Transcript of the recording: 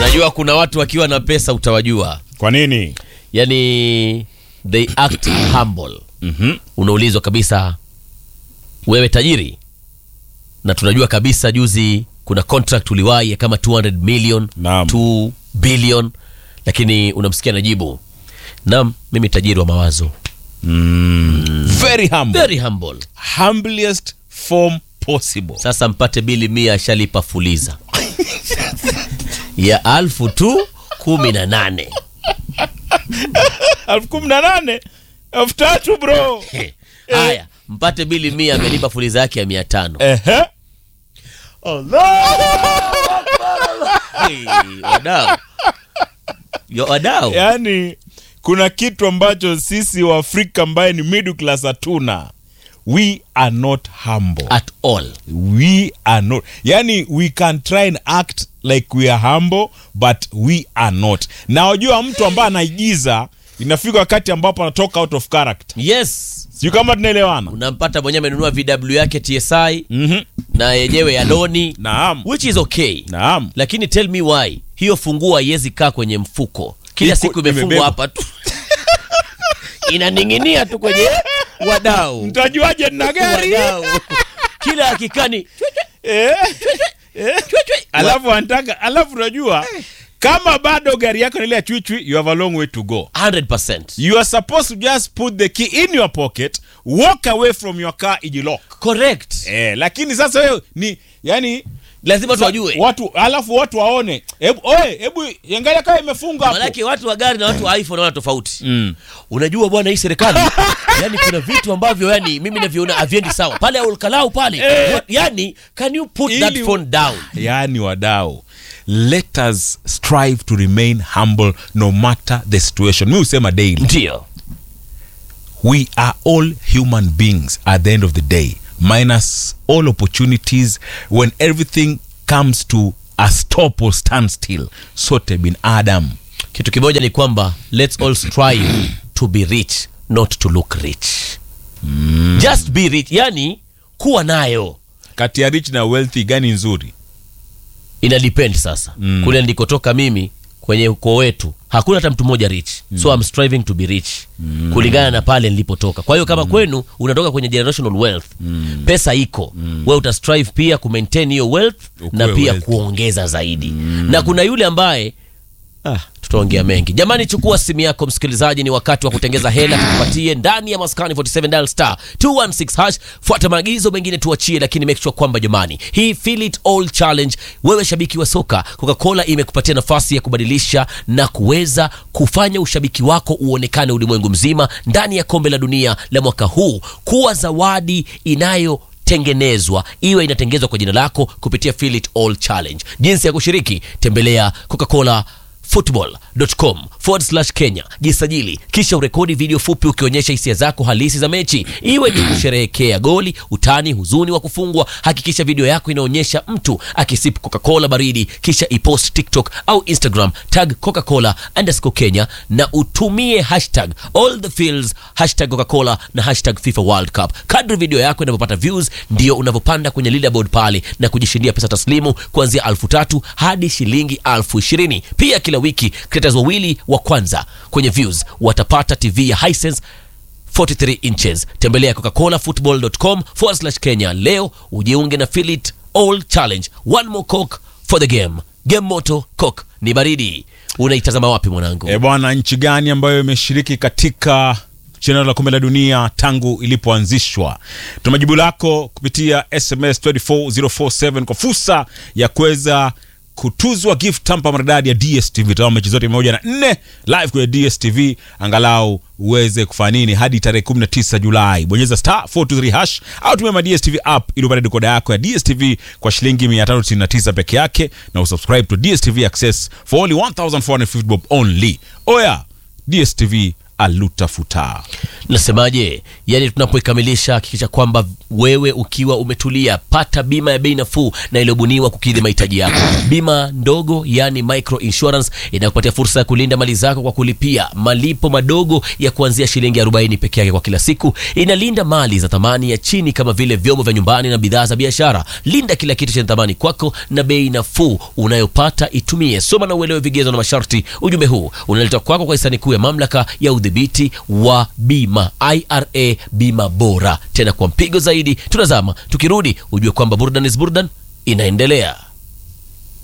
najua kuna watu wakiwa na pesa utawajua Kwa nini? yani they act humble Mhm. unaulizwa kabisa wewe tajiri na tunajua kabisa juzi kuna contract uliwahi ya kama 200 million Naam. 2 billion lakini unamsikia najibu naam mimi tajiri wa mawazo Very humble. very humble Humblest form possible. sasa mpate bili mia ashalipa fuliza ya alfu tu kumi na nane elfu kumi na nane elfu tatu bro. haya mpate bili mia amelipa fuliza yake ya mia tano Ehe. Hey, wadau Yo, wadau Yaani kuna kitu ambacho sisi Waafrika ambaye ni middle class hatuna. We are not humble. at all we are not yani we can try and act like we are humble but we are not na wajua mtu ambaye anaigiza inafika wakati ambapo anatoka out of character yes sijui kama tunaelewana unampata mwenyewe amenunua vw yake tsi mm-hmm. na yenyewe ya doni naam which is okay naam lakini tell me why hiyo funguo haiwezi kaa kwenye mfuko kila Iko- siku imefungwa imebebwa. hapa tu inaning'inia tu kwenye wadau mtajuaje nina gari wadau kila akikani eh? eh? alafu anataka alafu unajua kama bado gari yako nilia chwichwi you have a long way to go 100% you are supposed to just put the key in your pocket walk away from your car ijilock correct eh, lakini sasa wewe ni yani lazima tu wajue watu alafu watu waone hebu oe hebu angalia kama imefunga hapo manake watu wa gari na watu wa iphone wana tofauti mm. unajua bwana hii serikali yani kuna vitu ambavyo yani mimi navyoona haviendi sawa pale aulkalau pale Eh. yani can you put that Ili- phone down yani wadau let us strive to remain humble no matter the situation mi husema daily ndio we are all human beings at the end of the day minus all opportunities when everything comes to a stop or stand still sote bin adam kitu kimoja ni kwamba let's all strive to be rich not to look rich mm. just be rich yani kuwa nayo kati ya rich na wealthy gani nzuri ina depend sasa mm. kule ndikotoka mimi kwenye ukoo wetu hakuna hata mtu mmoja rich mm. so I'm striving to be rich mm. kulingana na pale nilipotoka kwa hiyo kama mm. kwenu unatoka kwenye generational wealth mm. pesa iko mm. we utastrive pia kumaintain hiyo wealth Ukuwe na pia wealthy. kuongeza zaidi mm. na kuna yule ambaye Ah, tutaongea mengi jamani chukua simu yako msikilizaji ni wakati wa kutengeza hela tukupatie ndani ya maskani 47 dial star 216 hash fuata maagizo mengine tuachie lakini make sure kwamba jamani hii feel it all challenge wewe shabiki wa soka coca-cola imekupatia nafasi ya kubadilisha na kuweza kufanya ushabiki wako uonekane ulimwengu mzima ndani ya kombe la dunia la mwaka huu kuwa zawadi inayo tengenezwa iwe inatengenezwa kwa jina lako kupitia Feel It All Challenge. Jinsi ya kushiriki, tembelea Coca-Cola football.com forward slash Kenya, jisajili kisha urekodi video fupi ukionyesha hisia zako halisi za mechi, iwe ni kusherehekea goli, utani, huzuni wa kufungwa. Hakikisha video yako inaonyesha mtu akisip Coca-Cola baridi, kisha ipost TikTok au Instagram, tag Coca-Cola underscore Kenya na utumie hashtag all the feels, hashtag Coca-Cola na hashtag FIFA World Cup. Kadri video yako inavyopata views, ndio unavyopanda kwenye leaderboard pale na kujishindia pesa taslimu kuanzia alfu tatu hadi shilingi alfu ishirini. Pia kila wiki creators wawili wa kwanza kwenye views watapata TV ya Hisense 43 inches. Tembelea coca-colafootball.com forward slash Kenya leo ujiunge na Feel It All Challenge. One more coke for the game. Game moto coke ni baridi. Unaitazama wapi mwanangu? e bwana nchi gani ambayo imeshiriki katika shindano la kombe la dunia tangu ilipoanzishwa tuma jibu lako kupitia sms 24047 kwa fursa ya kuweza kutuzwa gift tampa maridadi ya dstv tazama mechi zote moja na nne live kwenye dstv angalau uweze kufanya nini hadi tarehe 19 julai bonyeza star 423 hash au tumia ma dstv app ili upate dekoda yako ya dstv kwa shilingi 599 peke yake na usubscribe to dstv access for only 1450 bob only oya dstv alutafuta Nasemaje? Yaani, tunapoikamilisha hakikisha kwamba wewe ukiwa umetulia, pata bima ya bei nafuu na iliyobuniwa kukidhi mahitaji yako. Bima ndogo, yani micro insurance, inakupatia fursa ya kulinda mali zako kwa kulipia malipo madogo ya kuanzia shilingi 40 peke yake kwa kila siku. Inalinda mali za thamani ya chini kama vile vyombo vya nyumbani na bidhaa za biashara. Linda kila kitu chenye thamani kwako na bei nafuu unayopata itumie. Soma na uelewe vigezo na masharti. Ujumbe huu unaletwa kwako kwa hisani kuu ya mamlaka ya udhibiti wa bima IRA, bima bora tena kwa mpigo zaidi. Tunazama, tukirudi ujue kwamba burdan is burdan inaendelea.